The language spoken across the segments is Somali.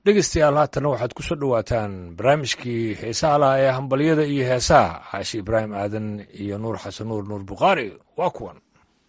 dhegeystayaal haatanna waxaad ku soo dhowaataan barnaamijkii heesaha laha ee hambalyada iyo heesaha caashi ibraahim aadan iyo nuur xasan nuur nuur bukhaari waa kuwan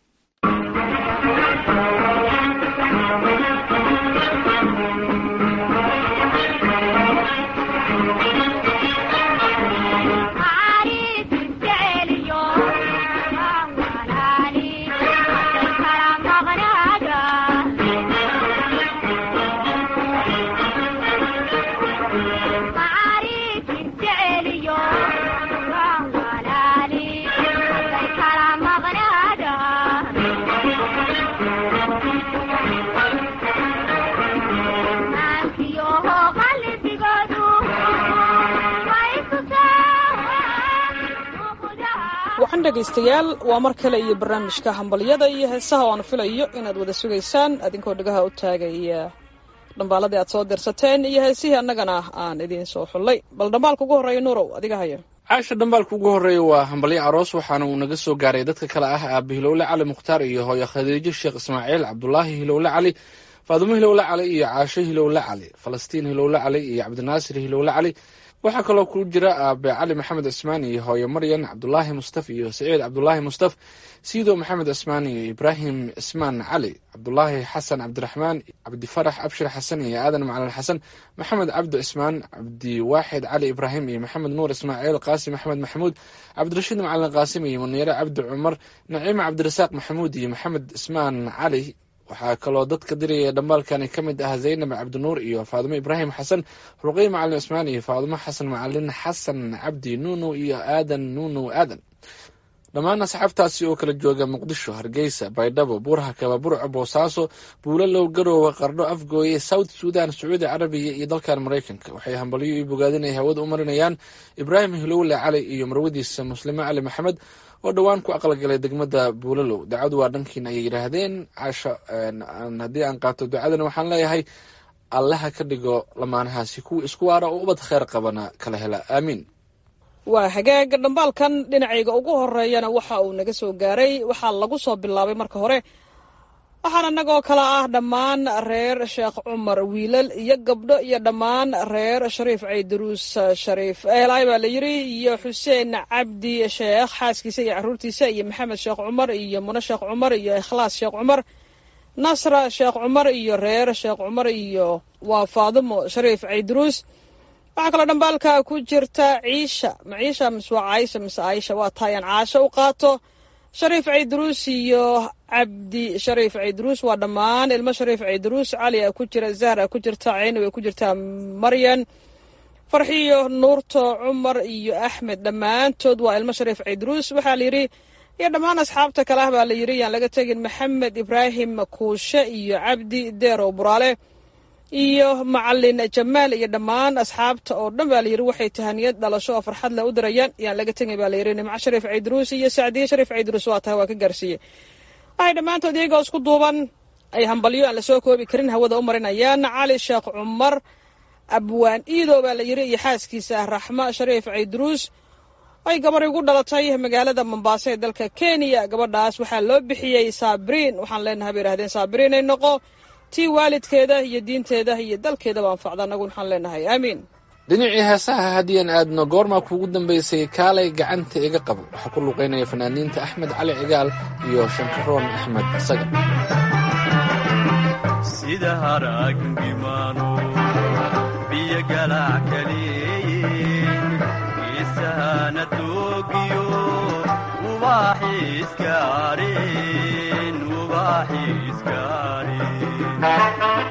waxaan dhegaystayaal waa mar kale iyo barnaamijka hambalyada iyo heesaha oo aan filayo inaad wada sugaysaan adinkoo dhegaha u taagaya dhambaaladii aad soo dirsateen iyo heesihii annagana aan idiin soo xullay bal dhambaalka ugu horreeya nuurow adiga haya caasha dhambaalka ugu horreeya waa hambalyo aroos waxaana uu naga soo gaaray dadka kale ah aabe hilowle cali mukhtaar iyo hooyo khadiijo sheekh ismaaciil cabdulaahi hilowle cali faadumo hilowle cali iyo caasho hilowle cali falastiin hilowle cali iyo cabdinaasir hilowle cali waxaa kaloo ku jira aabe cali maxamed cismaan iyo hooyo maryan cabdulaahi mustaf iyo saciid cabdulaahi mustaf siido maxamed cismaan iyo ibraahim cismaan cali cabdulaahi xasan cabdiraxmaan cabdifarax abshir xasan iyo aadan macalin xasan maxamed cabdi cismaan cabdiwaaxid cali ibraahim iyo maxamed nuur ismaaciil qaasim axmed maxamuud cabdirashiid macalin qaasim iyo muniire cabdi cumar naciime cabdirasaaq maxamuud iyo maxamed cismaan cali waxaa kaloo dadka diraya dhambaalkani ka mid ah zaynab cabdinuur iyo faadumo ibraahim xasan ruqey macalin cismaan iyo faadumo xasan macalin xasan cabdi nuunow iyo aadan nuunow aadan dhammaan asxaabtaasi oo kala jooga muqdisho hargeysa baydhabo buurha kaba burco boosaaso buulalow garoowe qardho afgooye south sudan sacuudi carabiya iyo dalkan maraykanka waxay hambalyo iyo bogaadin ay hawada u marinayaan ibraahim hilowle cali iyo marwadiisa muslime cali maxamed oo dhowaan ku aqalgalay degmada buulalow dacadu waa dhankiina ayay yidhaahdeen caasho haddii aan qaato ducadana waxaan leeyahay allaha ka dhigo lamaanahaasi kuwa isku waara oo ubad kheyr qabana kala hela aamiin waa hagaag dhambaalkan dhinacayga ugu horeeyana waxa uu naga soo gaaray waxaa lagu soo bilaabay marka hore waxaan annagoo kale ah dhammaan reer sheekh cumar wiilal iyo gabdho iyo dhammaan reer shariif caydaruus shariif eelaay baa la yidri iyo xuseen cabdi sheekh xaaskiisa iyo caruurtiisa iyo maxamed sheekh cumar iyo mune sheekh cumar iyo ikhlaas sheekh cumar nasra sheekh cumar iyo reer sheekh cumar iyo waa faadumo shariif caydaruus waxaa kaloo dhambaalka ku jirta ciisha ma ciisha mise waa caaisha mise aisha waa taayaan caasho u qaato shariif caydaruus iyo cabdi shariif caydaruus waa dhammaan ilmo shariif caydaruus cali a ku jira zahra ku jirta ceyni way ku jirtaa maryan farxiyo nuurto cumar iyo axmed dhammaantood waa ilmo shariif caydaruus waxaa la yidhi iyo dhammaan asxaabta kale ah baa la yidhi yaan laga tegin maxamed ibraahim kuushe iyo cabdi deerow buraale iyo macalin jamaal iyo dhammaan asxaabta oo dhan baa layidhi waxay tahaniyad dhalasho oo farxad leh u dirayaan yaan laga tegay baa layidhi nimco shariif caydaruus iyo sacdiye shariif caydaruus waa tahay waa ka gaarsiiyey waxay dhammaantood iyagoo isku duuban ay hambalyo aan lasoo koobi karin hawada u marinayaan cali sheekh cumar abwaan iidow baa la yidhi iyo xaaskiisa raxmo shariif caydaruus ay gabar igu dhalatay magaalada mombaaso ee dalka kenya gabadhaas waxaa loo bixiyey saabriin waxaan leenahay bay yidhahdeen saabriin ay noqo tii waalidkeeda iyo diinteeda iyo dalkeedaba anfacda annagu waxaan leenahay aamiin dhinacii heesaha haddiian aadno goormaa kuugu dambaysay kaalay gacanta iga qabo waxaa ku luqaynaya fanaaniinta axmed cali cigaal iyo shankaroon axmed isaga sida haraaggimaano biyo galaac kaleeyin geesahana doogiyo ubaaxiiska areen ubaaxiiska areen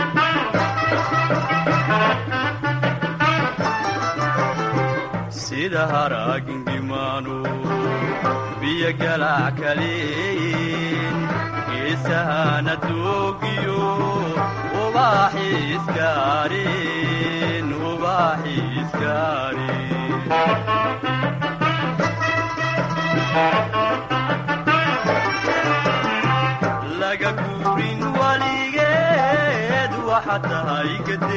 sida haraaggimaano biyo galaac kaleeyin geesahana doogiyo ubaaxiiska areen ubaaxiiska areen laga guurin waligeed waxa tahay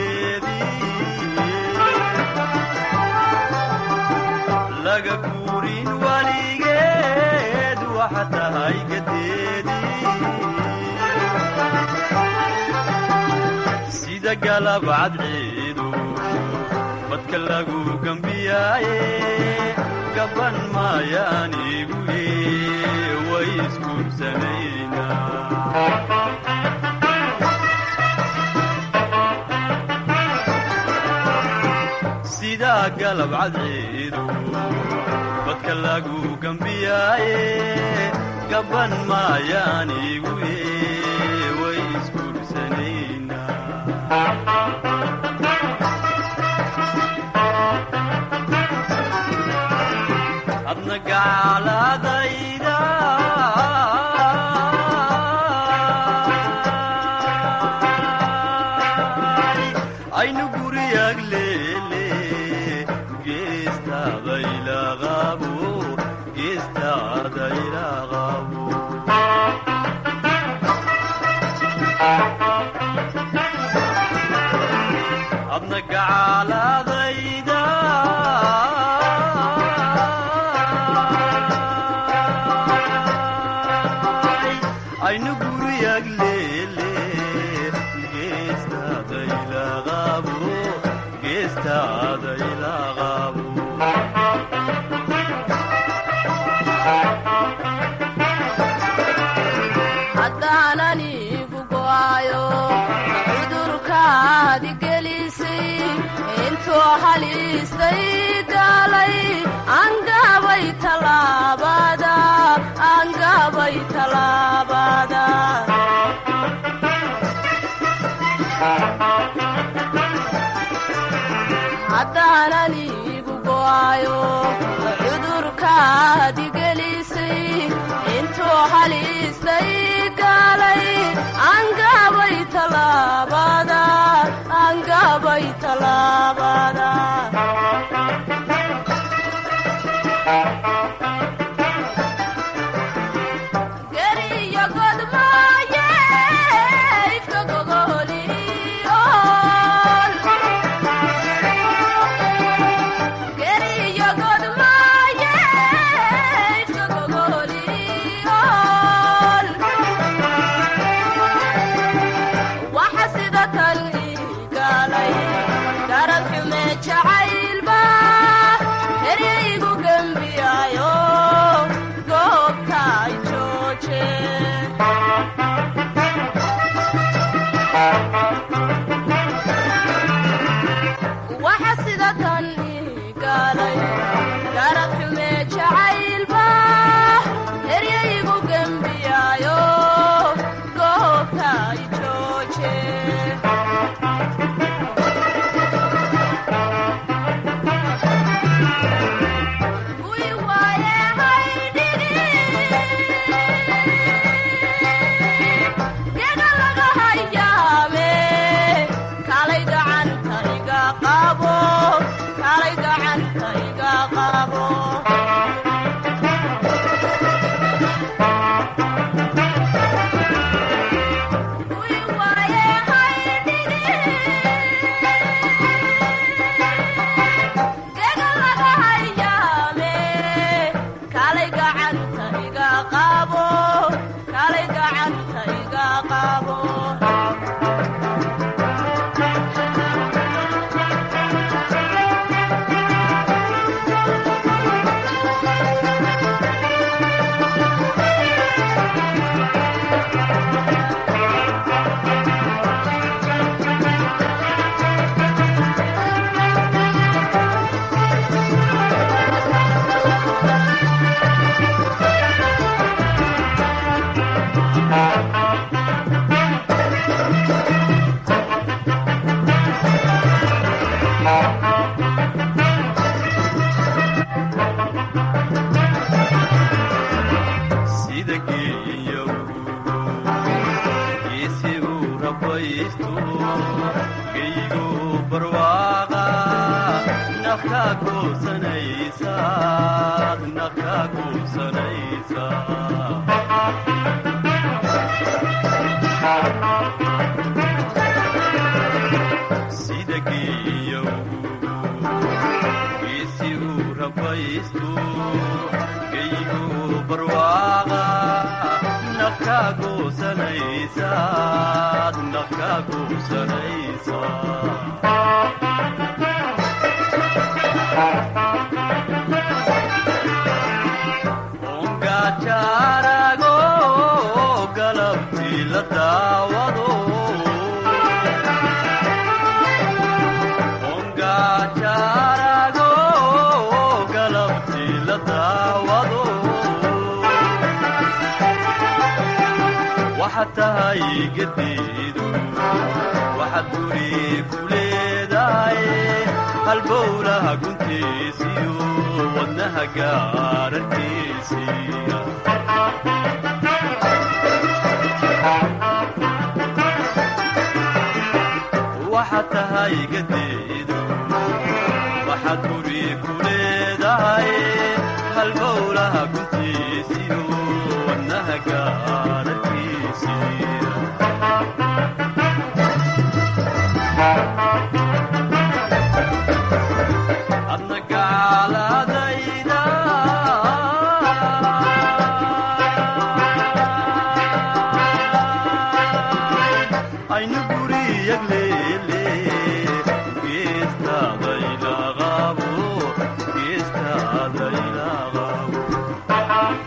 gadeedilaga guurin waligeed waxa tahay gadeedii sida galab cadceedu badka lagu gambiyaaye gaban maayaanigu way isguursanaynaa sidaa galab cadceedu badka lagu gambiyaaye gaban maayaanigu way isguursanaynaa adna gacaaladayda aynu guriyag leele geestaadaylaqabo geestaadaylaqabo adna gacaaladayda aynu guriyag leele geestaadaylaqabo geestaadaylaqabo haddaanan igu go'ayo cudurkaadi gelisay intuu haliistay galay angabay talaabada angabay talaabada haddaanan igu go'ayo cudurkaadi gelisay intuu haliistay galay angabay talaabada angabay talaabada geriyo godmaaye ifka gogoliyool geriyo godmaaye ifka gogoliyool waxa sida tan igalay garad xume jacaylba eryaygu gembiyayo goobta ay jooje waxa sida tan igalay garad xume jacaylba eryaygu gembiyayo goobta ay jooje Uy, waaye haydhigi. Gega laga hayaame. Kalay gacanta iga qabo. Kalay gacanta iga qabo. Uy, waaye haydhigi. Gega laga hayaame. Kalay gacanta iga qabo. Kalay gacanta iga qabo. sida geeyagu geesi uu rabaysto geygu barwaaqa nafkaa goosanaysa nafkaa goosanaysa sida geeyagu geesi uu rabaysto geygu barwaaqa nafka ka goosanaysaad naf ka goosanaysaa ongajaarago galabtii la daawado ongajaarago galabtii la daawado waxaad tahay gadiidu waxaad guri ku leedahay halbowlaha guntiisiyo wadnaha gaararkiisiya waxaad tahay gadiidu waxaad guri ku leedahay halbowlaha guntiisiyo wadnaha gaararkiisiya adna gaaladayda aynu guriyag leele geestaadaylaqabo geestaadaylaqabo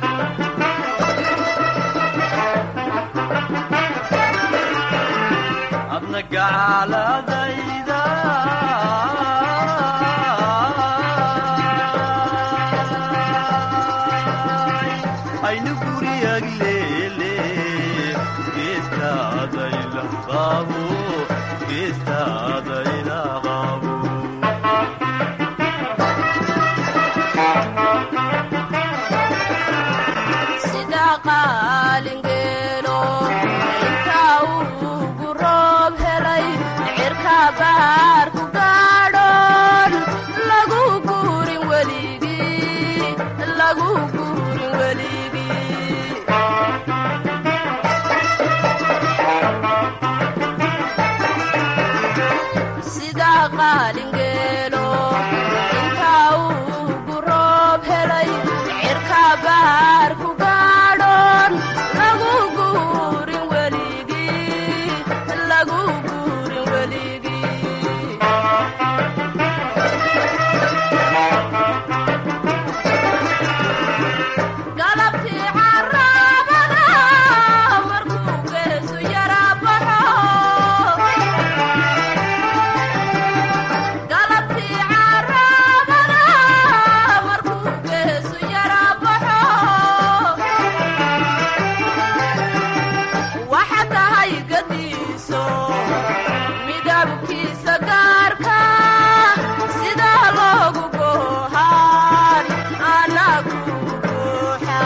adna gaaladayda aynu guriyag leele geestaadaylaqabo geestaadaylaqabo sida qaalingeelo intaa ugu roob helay cirka baar ku gaadhoon lagu guurin weligii lagu guurin weligii sida qaalingeelo intaa ugu roob helay cirka baar ku gaadhoon lagu guurin weligii lagu guurin weligii galabtii caraabada markuu geesu yara baxo galabtii caraabada markuu geesu yara baxo waxa tahay gadiiso midabkiisa gaarka sida loogu goohaan anagu buuxa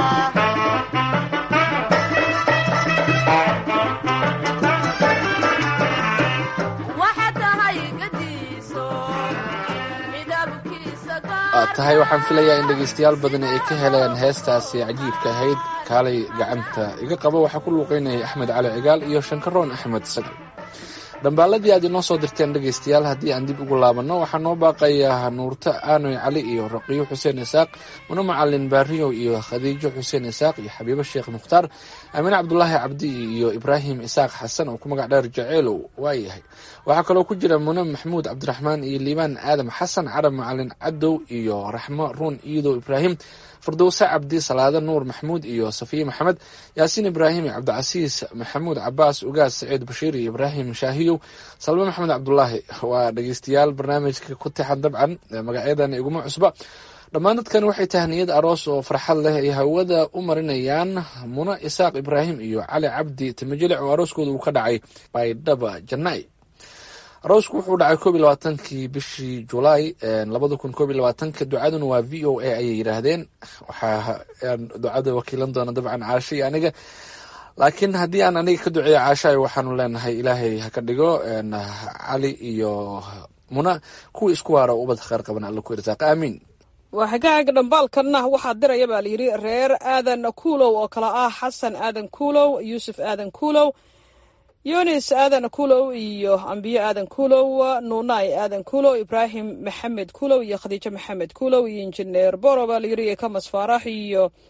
waxa tahay gadiiso midabkiisa aad tahay waxaan filayaa in dhegaystayaal badan ay ka heleen heestaasi cajiibka ahayd kaalay gacanta iga qabo waxaa ku luuqeynayay axmed cali cigaal iyo shankaroon axmed sagal dhambaaladii aad inoo soo dirteen dhegaystayaal haddii aan dib ugu laabanno waxaa noo baaqayaa nuurto aanoy cali iyo raqiyo xuseen isaaq mano macalin baariyow iyo khadiijo xuseen isaaq iyo xabiibo sheekh mukhtaar amiin cabdulaahi cabdi iyo ibraahim isaaq xasan oo ku magac dheer jaceelow waayahay waxaa kaloo ku jira mune maxmuud cabdiraxmaan iyo liibaan aadam xasan carab macalin cadow iyo raxmo ruun iidow ibraahim firdowse cabdi salaado nuur maxmuud iyo safiye maxamed yaasiin ibraahim iyo cabdicasiis maxamuud cabaas ugaas saciid bashiir iyo ibraahim shaahiyow salme maxamed cabdulaahi waa dhegeystayaal barnaamijka ku tixan dabcan magacyadana iguma cusba dhammaan dadkan waxay tahniyad aroos oo farxad leh ay hawada u marinayaan muna isaaq ibraahim iyo cali cabdi timajilic oo arooskooda uu ka dhacay baydhaba janai aroosku wuxuu dhacay koob iyo labaatankii bishii julaay labada kun koob iyo labaatanka ducaduna waa v o a ayay yidhaahdeen waxaa ducada wakiilan doona dabcan caasho iyo aniga laakiin haddii aan aniga ka duceeyo caashaay waxaanu leenahay ilaahay ha ka dhigo cali iyo muna kuwii isku waara ubad kheyr qaban alla ku irsaaq aamiin waa hagaag dhambaalkanna waxaa diraya baa layidhi reer aadan kuulow oo kale ah xasan aadan kuulow yuusuf aadan kuulow yunis aadan kuulow iyo ambiyo aadan kuulow nuunay aadan kuulow ibraahim maxamed kuulow iyo khadiijo maxamed kuulow iyo injineer boro baa layidhi iyo kamas faarax iyo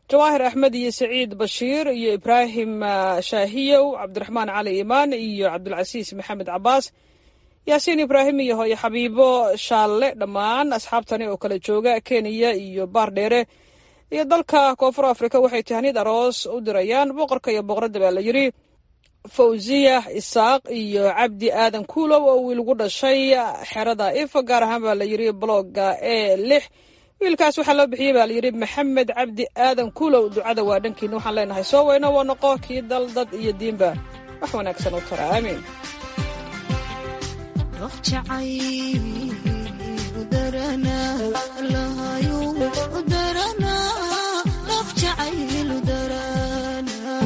jawaahir axmed iyo saciid bashiir iyo ibraahim ah, shaahiyow cabdiraxmaan cali imaan iyo cabdulcasiis maxamed cabaas yaasiin ibraahim iyo hooyo xabiibo shaalle dhammaan asxaabtani oo kala jooga kenya iyo baardheere iyo dalka koonfur afrika waxay tahniyad aroos u dirayaan boqorka iyo boqoradda baa la yidhi fawziya isaaq iyo cabdi aadan kuulow oo wiil gu dhashay xerada ifa gaar ahaan baa la yidhi blogga e lix wiilkaas waxaa loo bixiyey baa la yidhi maxamed cabdi aadan kuulow ducada waa dhankiina waxaan leenahay soo weyno waa noqo kii dal dad iyo diinba wax wanaagsan u tara aamiin Ruux jacayl u daranaa, Allahayow u daranaa, ruux jacayl u daranaa.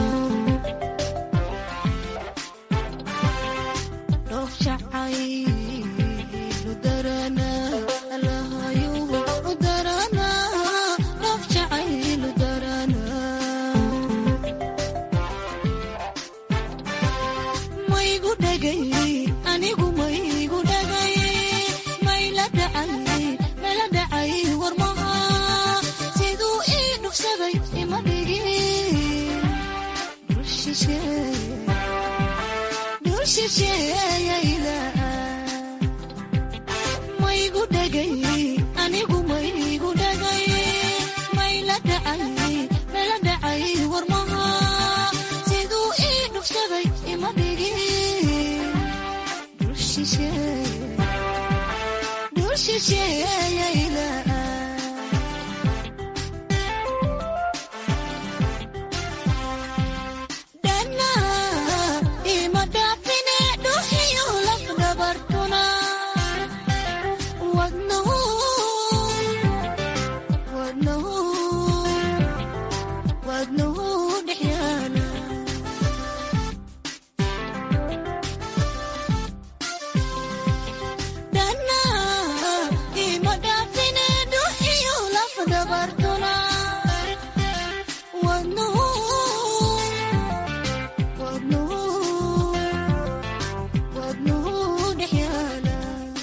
Ruux jacayl u daranaa, Allahayow u daranaa, ruux jacayl u daranaa. maygu dhagay anigu maygu dhagay mayla dhacay mala dhacay warmaha siduu ii dhugsaday ima dhigin dhul shisheeye dhul shisheeyayda maygu dhagay anigu maygu dhagay mayla dhacay mala dhacay warmaha siduu ii dhugsaday ima dhigin dhul shisheeye dhul shisheeyayda dhana ima dhaafine dhuuxiyo laf dhabartuna wadnahu wadnahu wadnahu dhex yaala dhana ima dhaafine dhuuxiyo laf dhabartuna wadnahu wadnahu wadnahu dhex yaala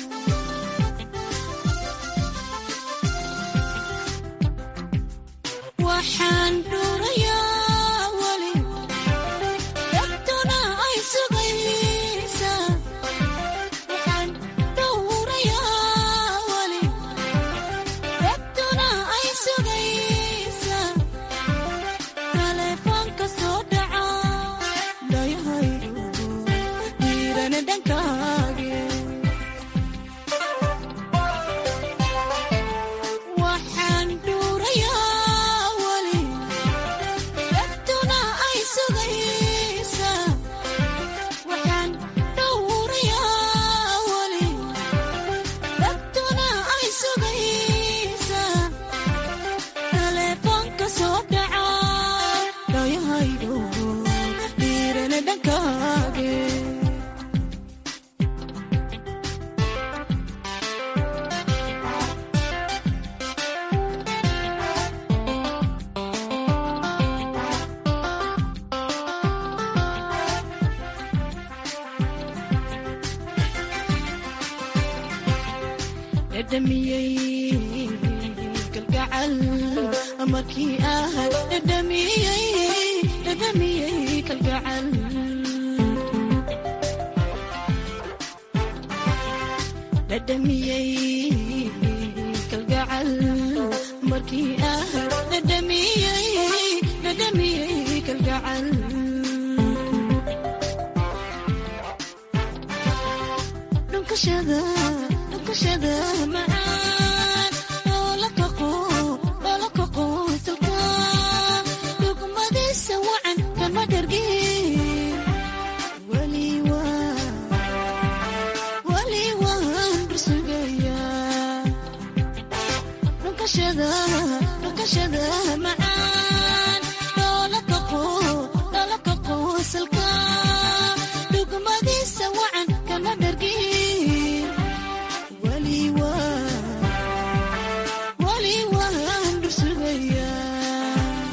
waxaan dhuurayaa weli dhabtuna ay sugaysaa waxaan dhowrayaa weli dhabtuna ay sugaysaa taleefoonka soo dhaca dhayahaygu dhiirana dhankaage waxaan dhuurayaa weli dhabtuna ay sugaysaa waxaan dhowrayaa weli dhabtuna ay sugaysaa taleefoonka soo dhaca dhayahaygu dhiirana dhankaage dhadhamiyey kalgacal markii ahay dhadhamiyey dhadhamiyey kalgacal dhadhamiyey kalgacal markii ahay dhadhamiyey dhadhamiyey kalgacal dhunkashada dhunkashada macaan oo la kaqo oo la kaqo salka dhugmadiisa wacan kama dhargin weli waa weli waan rusugayaa dhunkashada dhunkashada macaan oo la kaqo oo la kaqo salka dhugmadiisa wacan kama dhargin weli waa weli waan dhursugayaa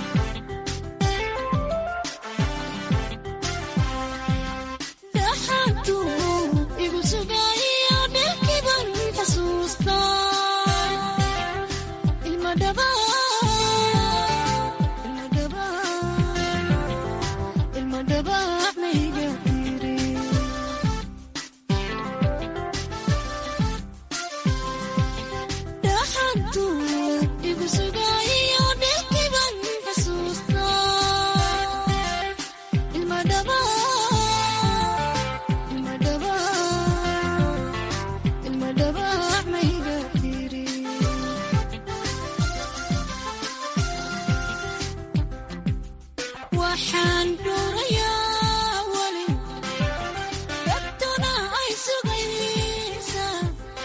dhaxantu igu sugayo dhalkiban xasuusta ilma dhaba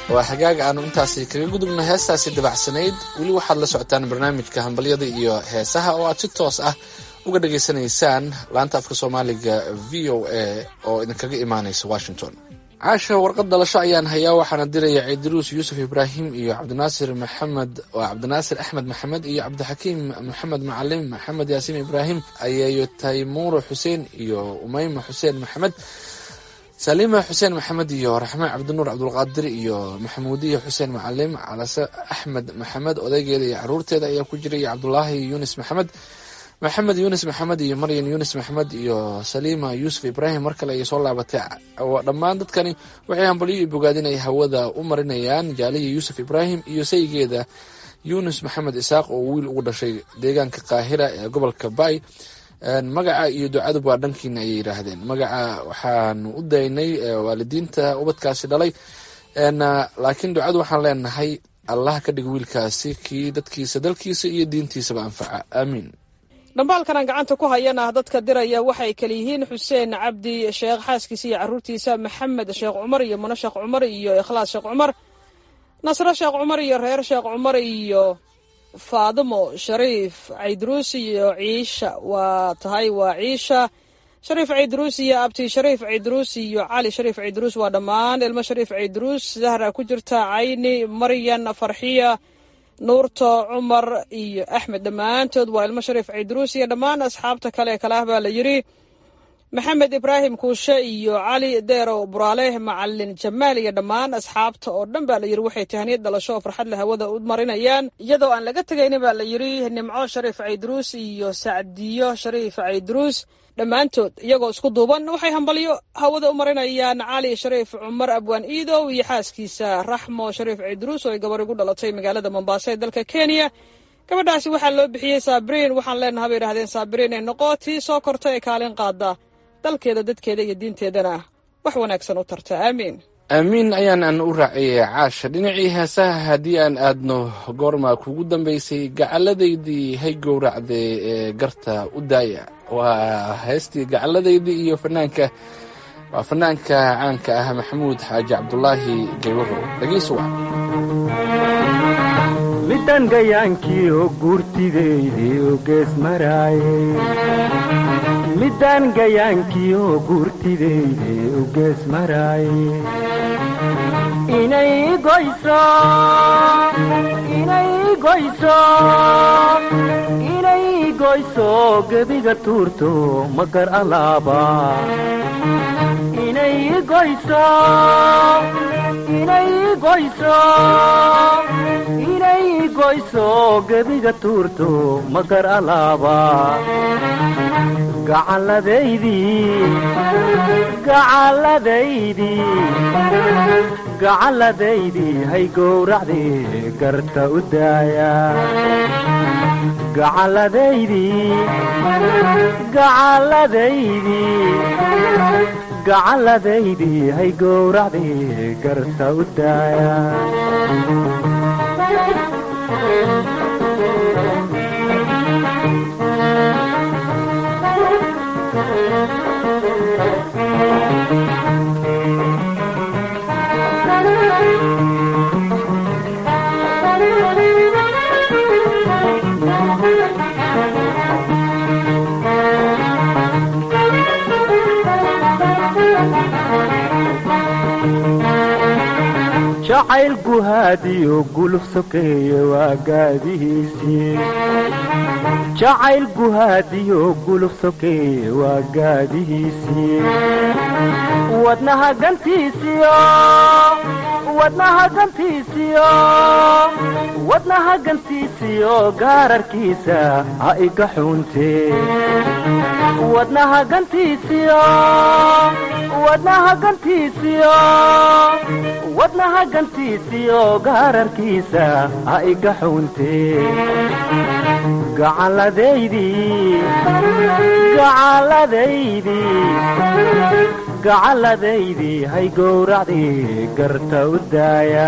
waa xagaaga aanu intaasi kaga gudubno heestaasi dabacsanayd weli waxaad la socotaan barnaamijka hambalyada iyo heesaha oo aad si toos ah uga dhageysanaysaan laanta afka soomaaliga v o a oo idinkaga imaanaysa washington caasha warqad dhalasho ayaan hayaa waxaana diraya ciidiruus yuusuf ibraahim iyo cabdinaasir maxamed waa cabdinaasir axmed maxamed iyo cabdixakiim maxamed macalim maxamed yaasiin ibraahim ayayo taymuuro xuseen iyo umeyma xuseen maxamed saliima xuseen maxamed iyo raxmaan cabdinuur cabdulqaadir iyo maxamuudiya xuseen macalim calase axmed maxamed odaygeeda iyo caruurteeda ayaa ku jiray cabdulaahi yunis maxamed maxamed yunis maxamed iyo maryan yunis maxamed iyo saliima yuusuf ibraahim mar kale ayay soo laabatay dhammaan dadkani waxay hambalyo iyo bogaadin ay hawada u marinayaan jaaliya yuusuf ibraahim iyo saygeeda yunis maxamed isaaq oo wiil ugu dhashay deegaanka qaahira ee gobolka bay magaca iyo ducadu waa dhankiina ayay yidhaahdeen magaca waxaanu u daynay waalidiinta ubadkaasi dhalay laakiin ducadu waxaan leenahay allah ka dhig wiilkaasi kii dadkiisa dalkiisa iyo diintiisaba anfaca aamiin dhambaalkan aan gacanta ku hayana dadka diraya waxay kala yihiin xuseen cabdi sheekh xaaskiisa iyo caruurtiisa maxamed sheekh cumar iyo mano sheekh cumar iyo ikhlaas sheekh cumar nasro sheekh cumar iyo reer sheekh cumar iyo faadimo shariif caydruus iyo ciisha waa tahay waa ciisha shariif caydruus iyo abti shariif caydruus iyo cali shariif caydruus waa dhammaan ilmo shariif caydruus zahra ku jirta cayni maryan farxiya nuurto cumar iyo axmed dhammaantood waa ilmo shariif caydruus iyo dhammaan asxaabta kale kale ah baa la yidhi maxamed ibraahim kuushe iyo cali deerow buraale macalin jamaal iyo dhammaan asxaabta oo dhan baa la yidhi waxay tahaniyad dhalasho oo farxad leh hawada u marinayaan iyadoo aan laga tegaynin baa la yidhi nimco shariif caydruus iyo sacdiyo shariif caydruus dhammaantood iyagoo isku duuban waxay hambalyo hawada u marinayaan cali shariif cumar abwaan iidow iyo xaaskiisa raxmo shariif caydruus oo ay gabar igu dhalatay magaalada mombaaso ee dalka kenya gabadhaasi waxaa loo bixiyey saabiriin waxaan leenaha bay idhahdeen saabiriin ee noqo tii soo korta ee kaalin qaada dalkeeda dadkeeda iyo diinteedana wax wanaagsan u tarta aamiin aamiin ayaan aan u raaciyay caasha dhinacii heesaha haddii aan aadno goorma kugu dambaysay gacalladaydii hay gowracdee ee garta u daaya waa heestii gacalladaydii iyo fanaanka waa fanaanka caanka ah maxamuud xaaji cabdulaahi gaywaro dhegeysu wac midaan gayaankiioo guurtideydii u gees maraaye midaan gayaankiioo guurtideydii u gees maraaye inay goyso inay goyso inay goyso gebiga tuurto magar alaaba inay goyso inay goyso inay goyso gebiga tuurto magar alaaba gacalladaydii gacalladaydii gacalladaydii hay gowracdii garta u daaya gacalladaydii gacalladaydii gacalladaydii hay gowracdii garta u daaya jacayl guhaadiyo guluf sokeeye waa gaadihiisii jacayl guhaadiyo guluf sokeeye waa gaadihiisii wadnaha gantiisiyo wadnaha gantiisiyo wadnaha gantiisiyo gaararkiisa ha iga xuuntee wadnaha gantiisiyo wadnaha gantiisiyo wadnaha gantiisiyo gaararkiisa ha iga xuuntee gacalladaydii gacalladaydii gacalladaydii hay gowracdii garta u daaya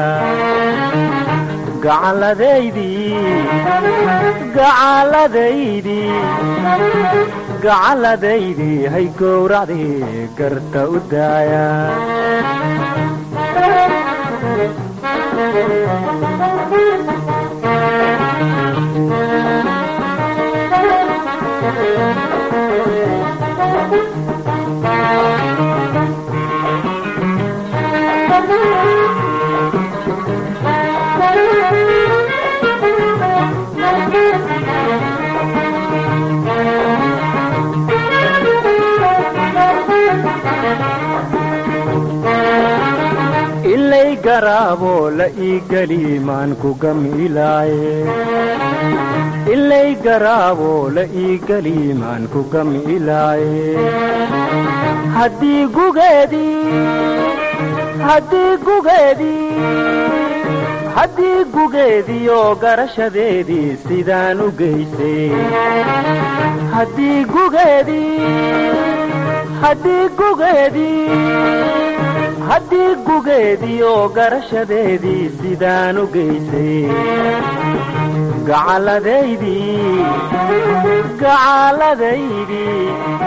gacalladaydii gacalladaydii gacalladaydii hay gowracdii garta u daaya ilay garaabo la ii geli maan ku gamilaaye ilay garaabo la ii geli maan ku gamilaaye haddii gugeedii haddii gugeedii haddii gugeediioo garashadeedii sidaan u geysay haddii gugeedii haddii gugeedii haddii gugeedii oo garashadeedii sidaan u geysay gacalladaydii gacalladaydii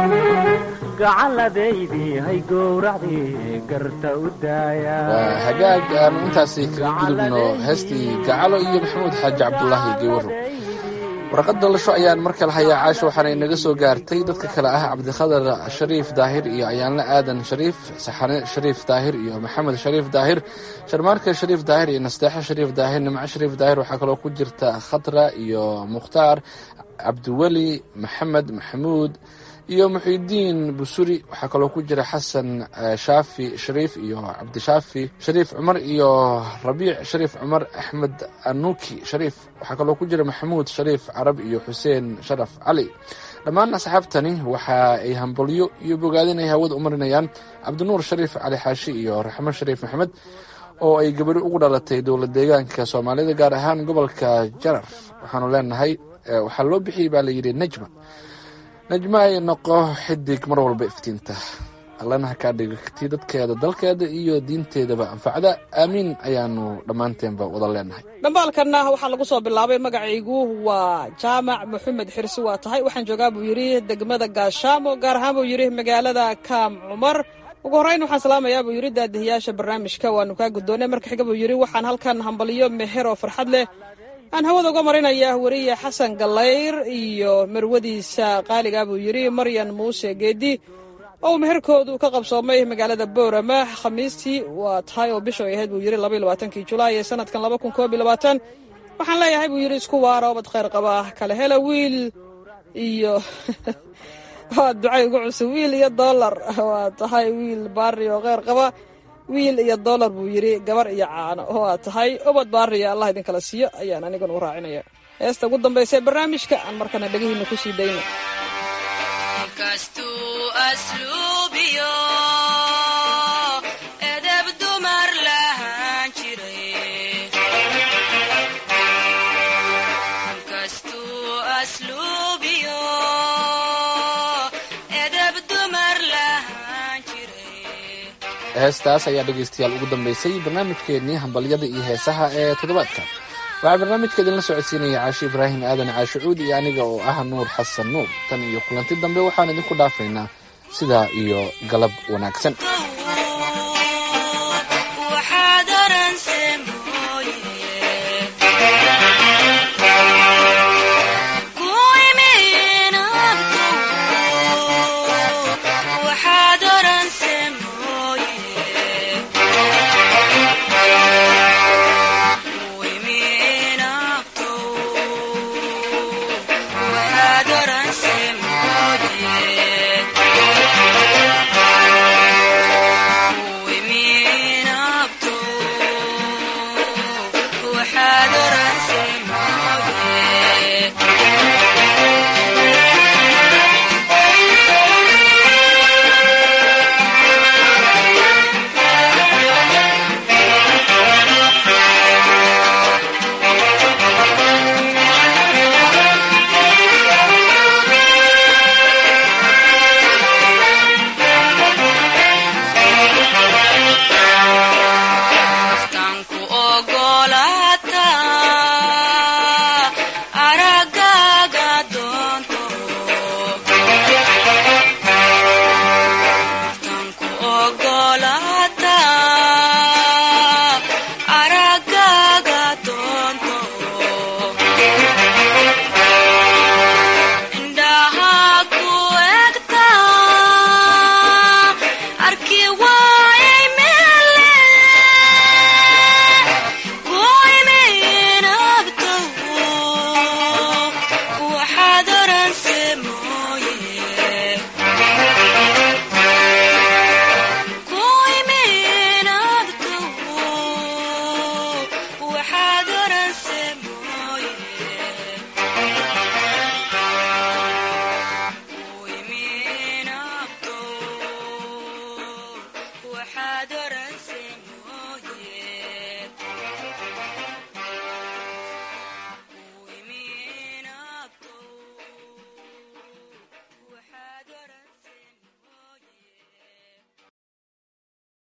gacalladaydii hay gowracdii garta u daaya waa hagaag aanu intaasi kaga gudubno heestii gacalo iyo maxamuud xaaji cabdulaahi geywaro warqad dalasho ayaan mar kale hayaa caasha waxaana inaga soo gaartay dadka kale ah cabdikhadar shariif daahir iyo ayaanle aadan shariif saxane shariif daahir iyo maxamed shariif daahir sharmaarka shariif daahir iyo nasteexe shariif daahir nimco shariif daahir waxaa kaloo ku jirta khatra iyo mukhtaar cabdiweli maxamed maxamuud iyo muxidiin busuri waxaa kaloo ku jira xasan shaafi shariif iyo cabdishaafi shariif cumar iyo rabiic shariif cumar axmed anuki shariif waxaa kaloo ku jira maxamuud shariif carab iyo xuseen sharaf cali dhammaan asxaabtani waxa ay hambalyo iyo bogaadin ay hawada u marinayaan cabdinuur shariif cali xaashi iyo raxmo shariif maxamed oo ay gabadho ugu dhalatay dowlad deegaanka soomaalida gaar ahaan gobolka jarar waxaanu leenahay waxaa loo bixiyey baa layidhi nejma najma ay noqo xidig mar walba iftiinta allana ha kaa dhigti dadkeeda dalkeeda iyo diinteedaba anfacda aamiin ayaanu dhammaanteenba wada leenahay dhambaalkanna waxaa lagu soo bilaabay magacaygu waa jaamac maxamed xirsi waa tahay waxaan joogaa buu yidhi degmada gaashaamo gaar ahaan buu yidhi magaalada kaam cumar ugu horreyn waxaan salaamayaa buu yidhi daadihiyaasha barnaamijka waanu kaa guddoonay marka xiga buu yidhi waxaan halkan hambaliyo meher oo farxad leh aan hawada uga marinaya weriye xasan gallayr iyo marwadiisa qaaliga buu yidhi maryan muuse geedi oo meherkoodu ka qabsoomay magaalada boorama khamiistii waa tahay oo bisha ay ahayd buu yidhi labaiyo labaatankii julaay ee sanadkan laba kun koob iyo labaatan waxaan leeyahay buu yidhi isku waara obad khayr qaba kala hela wiil iyo waa ducay ugu cusub wiil iyo dollar waa tahay wiil baari oo kheyr qaba wiil iyo dollar buu yidhi gabar iyo caano waa tahay obad baariya allah idinkala siiyo ayaan aniguna u raacinaya heesta ugu dambaysa ee barnaamijka aan markana dhegihiina kusii dayno kastuu asluubiyo edeb dumar lahaan jiray kastuu asluubiyo edeb dumar lahaan jiray heestaas ayaa dhegaystayaal ugu dambaysay barnaamijkeennii hambalyada iyo heesaha ee toddobaadka waxaa barnaamijka idinla socodsiinaya caashi ibraahim aadan caashe cuud iyo aniga oo ah nuur xasan nuur tan iyo kulanti dambe waxaan idinku dhaafaynaa sidaa iyo galab wanaagsan